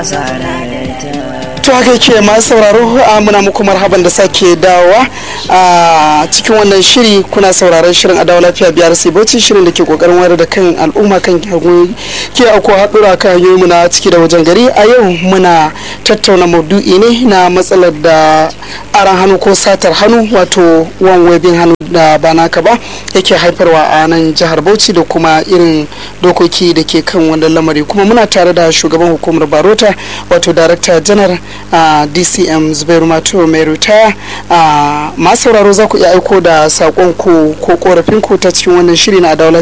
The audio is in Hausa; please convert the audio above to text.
to haka yake masu sauraro muna muku marhaban da sake dawowa a cikin wannan shiri kuna sauraron shirin adawa lafiya biyar sai bauchi shirin da ke kokarin wayar da kan al'umma kan ke auko haɗura kan hanyoyi muna ciki da wajen gari a yau muna tattauna maudu'i ne na matsalar da aran hannu ko satar hannu wato wan webin hannu da ba naka ba yake haifarwa a nan jihar bauchi da kuma irin dokoki da ke kan wannan lamari kuma muna tare da shugaban hukumar barota wato darakta janar a dcm zubairu mato mai ritaya masu sauraro za ku iya aiko da saƙon ku ko korafin ku ta cikin wannan shiri na adawa